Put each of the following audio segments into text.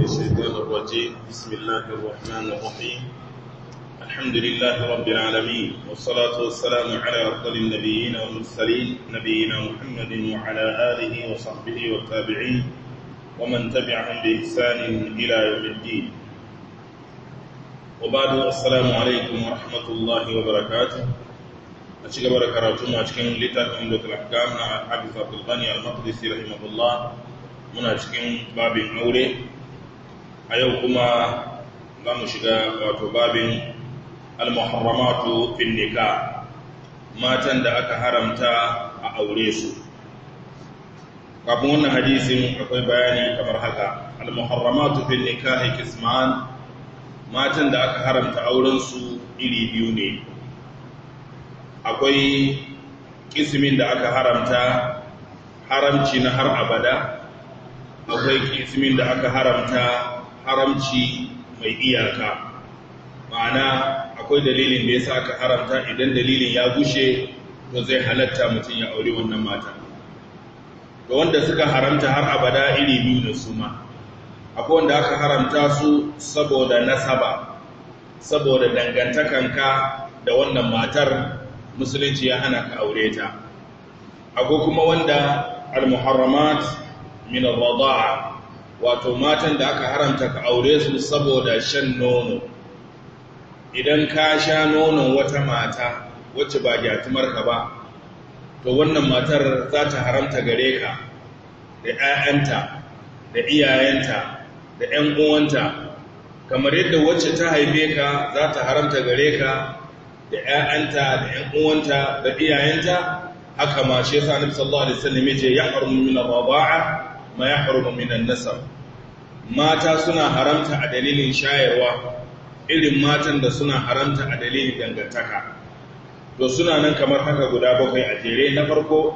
الشيطان الرجيم بسم الله الرحمن الرحيم الحمد لله رب العالمين والصلاة والسلام على أفضل النبيين والمرسلين نبينا محمد وعلى آله وصحبه والتابعين ومن تبعهم بإحسان إلى يوم الدين وبعد السلام عليكم ورحمة الله وبركاته أشكر بركاته أشكر لتاك عمدة الأحكام حافظ عبد الغني المقدسي رحمه الله muna cikin babin aure a yau kuma za mu shiga wato babin al-muharramatu fin nikah matan da aka haramta a aure su kafin wannan hadisin akwai bayani kamar haka al-muharramatu fin nikah kisman matan da aka haramta auren su iri biyu ne akwai kismin da aka haramta haramci na har abada akwai kismin da aka haramta haramci mai iyaka ma'ana akwai dalilin da ya sa aka haramta idan dalilin ya gushe to zai halatta mutum ya aure wannan mata da wanda suka haramta har abada iri biyu da su ma akwai wanda aka haramta su saboda nasaba saboda dangantakanka da wannan matar musulunci ya hana ka aure ta akwai kuma wanda al-muharramat min al-rada'a wato matan da aka haramta ka aure su saboda shan nono idan ka sha nonon wata mata wacce ba gyatumar ka ba to wannan matar za ta haramta gare ka da 'ya'yanta da iyayenta da 'yan uwanta kamar yadda wacce ta haife ka za ta haramta gare ka da 'ya'yanta da 'yan uwanta da iyayenta haka ma shi yasa Annabi sallallahu alaihi wasallam yace yahrumu min ar-rada'a ma ya harumu minan nasab mata suna haramta a dalilin shayarwa irin matan da suna haramta a dalilin dangantaka to suna nan kamar haka guda bakwai a jere na farko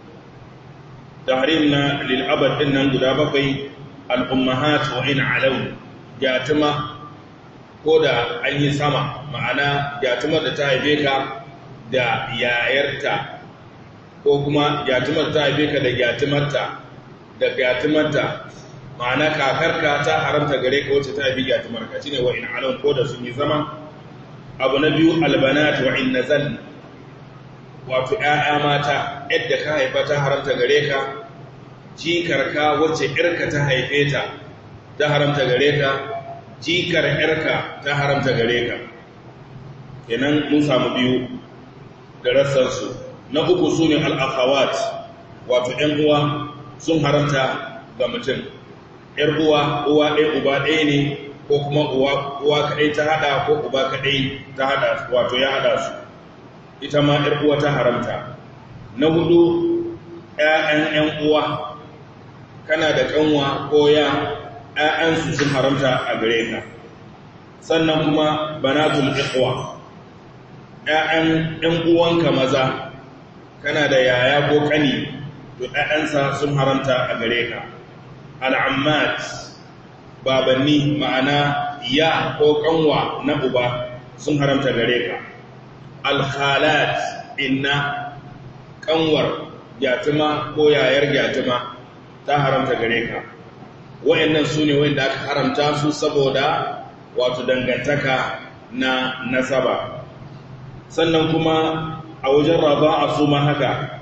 tahrim na lil abad din nan guda bakwai al ummahat wa in alaw yatuma ko da an yi sama ma'ana yatumar da ta haife ka da yayarta ko kuma yatumar ta haife ka da yatumarta da gyatumarta ma'ana kakarka ta haramta gare ka wacce ta haifi gyatumarka shi ne wa'in alon ko da sun yi zama abu na biyu albanat wa'in nazal wato ‘ya'ya mata yadda ka haifa ta haramta gare ka jikarka wacce ‘yarka ta haife ta ta haramta gare ka jikar ‘yarka ta haramta gare ka kenan mun samu biyu da rassansu na uku su ne al'afawat wato ‘yan uwa sun haramta ga mutum ‘yar uwa uwa ɗaya uba ɗaya ne ko kuma uwa kaɗai ta haɗa ko uba kaɗai ta haɗa wato ya haɗa su ita ma ‘yar uwa ta haramta na hudu ‘ya'yan ‘yan uwa kana da ƙanwa ko ya ‘ya'yansu sun haramta a gare ka sannan kuma banatul ikhwa ‘ya'yan ‘yan uwanka maza kana da yaya ko ƙani to ‘ya'yansa sun haramta a gare ka al'ammat babanni ma'ana ya ko ƙanwa na uba sun haramta gare ka alhalat inna ƙanwar gyatuma ko yayar gyatuma ta haramta gare ka wa'yannan su ne wanda aka haramta su saboda wato dangantaka na nasaba sannan kuma a wajen raba a su ma haka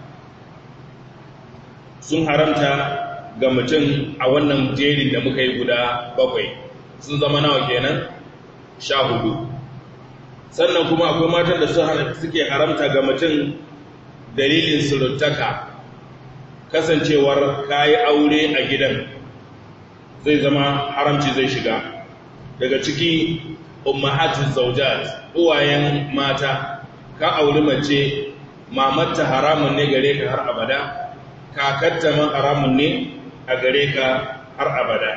sun haramta ga mutum a wannan jerin da muka yi guda bakwai sun zama nawa kenan sha hudu sannan kuma akwai matan da suke haramta ga mutum dalilin suruttaka kasancewar kayi aure a gidan zai zama haramci zai shiga daga ciki ummahatin zaujat uwayen mata ka auri mace mamatta haramun ne gare ka har abada kakarta man haramun ne a gare ka har abada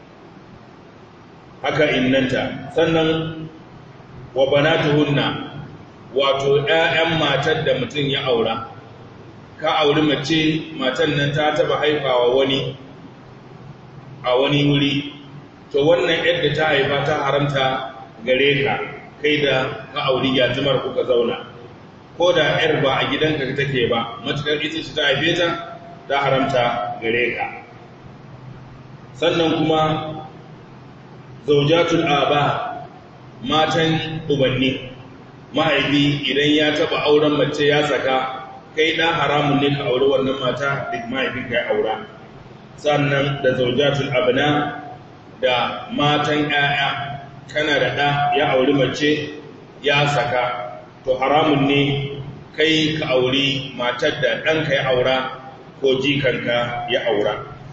haka innanta sannan wa banatuhunna wato ƴaƴan matar da mutum ya aura ka auri mace matan nan ta taba haifawa wani a wani wuri to wannan yadda ta haifa ta haramta gare ka kai da ka auri yatimar kuka zauna ko da ‘yar ba a gidanka take ba matukar ita ce ta haife ta ta haramta gare ka sannan kuma zaujatul aba matan ubanni mahaifi idan ya taba auren mace ya saka kai ɗan haramun ne ka auri wannan mata duk mahaifin ka ya aura sannan da zaujatul abna da matan 'ya'ya kana da ɗa ya auri mace ya saka to haramun ne kai ka auri matar da ɗanka ya aura ko jikanka ya aura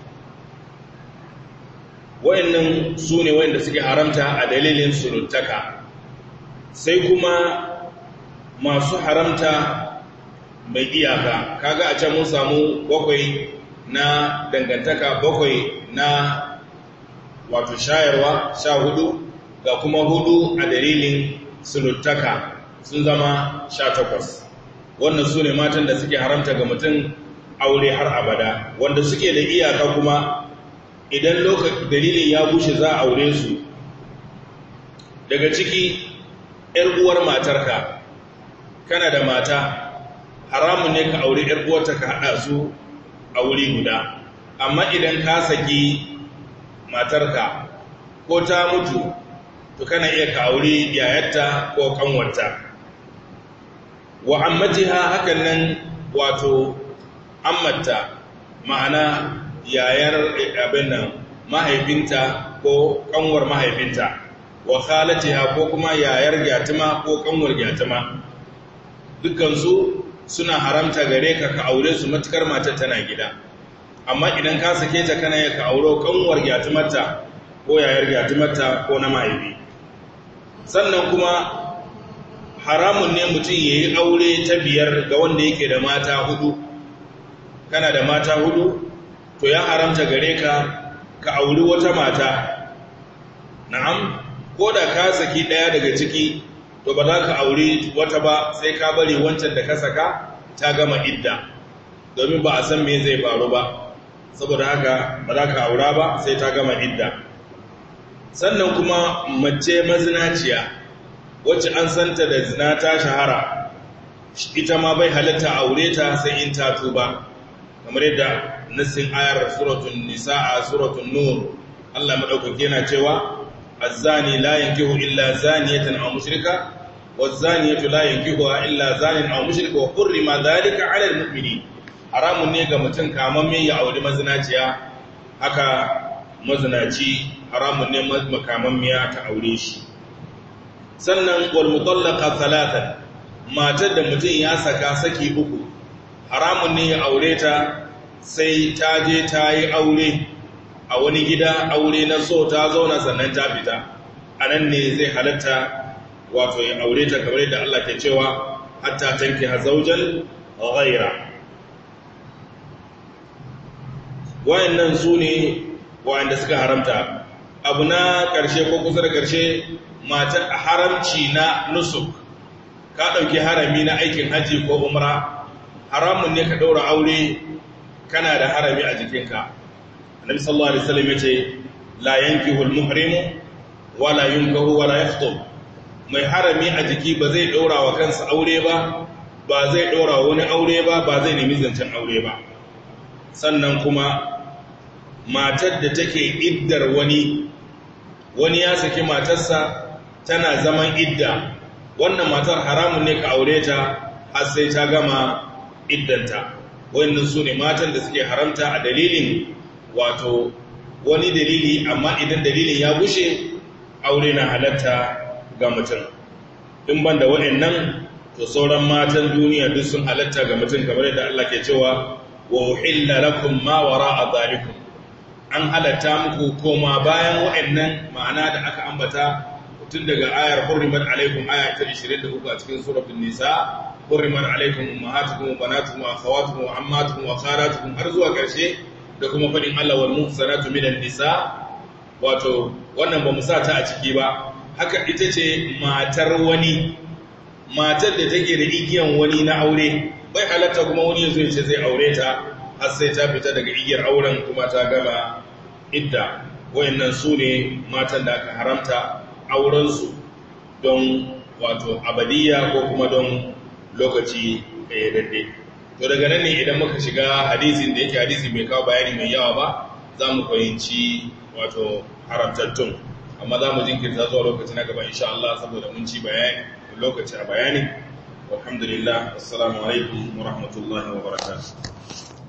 wayannan su ne wayanda suke haramta a dalilin suruttaka sai kuma masu haramta mai iyaka kaga a can mun samu bakwai na dangantaka bakwai na wato shayarwa sha hudu ga kuma hudu a dalilin suruttaka sun zama sha takwas wannan su ne matan da suke haramta ga mutum aure har abada wanda suke da iyaka kuma idan lokacin dalilin ya bushe za a aure su daga ciki ‘yar uwar matarka kana da mata haramun ne ka aure ‘yar uwarta ka haɗa su a wuri guda amma idan ka saki matarka ko ta mutu to kana iya ka aure yayarta ko kanwarta wa ammatiha hakan nan wato ammata ma'ana yayar abin nan mahaifinta ko kanwar mahaifinta wa khalatiha ko kuma yayar gyatuma ko kanwar gyatuma dukkansu suna haramta gare ka ka aure su matukar matar tana gida amma idan ka sake ta kana ya ka auro kanwar gyatumarta ko yayar gyatumarta ko na mahaifi sannan kuma haramun ne mutum ya yi aure ta biyar ga wanda yake da mata hudu kana da mata hudu to ya haramta gare ka ka auri wata mata na'am ko da ka saki daya daga ciki to ba za ka auri wata ba sai ka bari wancan da ka saka ta gama idda domin ba a san me zai faru ba saboda haka ba za ka aura ba sai ta gama idda sannan kuma mace mazinaciya wacce an santa da zina ta shahara ita ma bai halatta aure ta sai in ta tuba kamar yadda nassin ayar suratun nisa'a suratun nur Allah madaukake yana cewa az-zani la yankihu illa zaniyatan aw mushrika waz-zaniyatu la yankihuha illa zanin aw mushrika wa hurrima dhalika 'ala al-mu'minin haramun ne ga mutum kamamme ya auri mazinaciya haka mazinaci haramun ne makamammiya ta aure shi sannan wal mutallaqa thalathan matar da mutum ya saka saki uku haramun ne ya aure ta sai ta je ta yi aure a wani gida aure na so ta zauna sannan ta fita a nan ne zai halatta wato ya aure ta kamar yadda Allah ke cewa hatta tanki hazaujan ghaira wayannan su ne wayanda suka haramta abu na ƙarshe ko kusa da ƙarshe mata haramci na nusuk ka ɗauki harami na aikin haji ko umra haramun ne ka ɗaura aure kana da harami a jikinka annabi sallallahu alaihi wasallam yace la yankihu al-muhrimu wala yunkahu wala yakhthub mai harami a jiki ba zai ɗaura wa kansa aure ba ba zai ɗaura wani aure ba ba zai nemi zancen aure ba sannan kuma matar da take iddar wani wani ya saki matarsa tana zaman idda wannan matar haramun ne ka aure ta har sai ta gama iddanta wannan su ne matan da suke haramta a dalilin wato wani dalili amma idan dalilin ya gushe aure na halatta ga mutum in ban da waɗannan to sauran matan duniya duk sun halatta ga mutum kamar yadda Allah ke cewa wa uhilla lakum ma wara'a zalikum an halatta muku koma bayan waɗannan ma'ana da aka ambata tun daga ayar hurrimat alaikum aya ta 23 a cikin suratul nisa hurrimat alaikum ummahatukum wa banatukum wa akhawatukum wa ammatukum wa kharatukum har zuwa ƙarshe da kuma fadin Allah wal muhsanatu minan nisa wato wannan ba mu sa ta a ciki ba haka ita ce matar wani matar da take da igiyan wani na aure bai halatta kuma wani yazo ya ce zai aure ta har sai ta fita daga igiyar auren kuma ta gama idda wayannan su ne matan da aka haramta aurensu don wato abadiyya ko kuma don lokaci daidai to daga nan ne idan muka shiga hadisin da yake hadisi mai kawo bayani mai yawa ba za mu fahimci wato haramtattun amma za mu jinkirta zuwa lokaci na gaba insha Allah saboda mun ci bayani lokaci a bayani walhamdulillah assalamu alaikum wa rahmatullahi wa barakatuh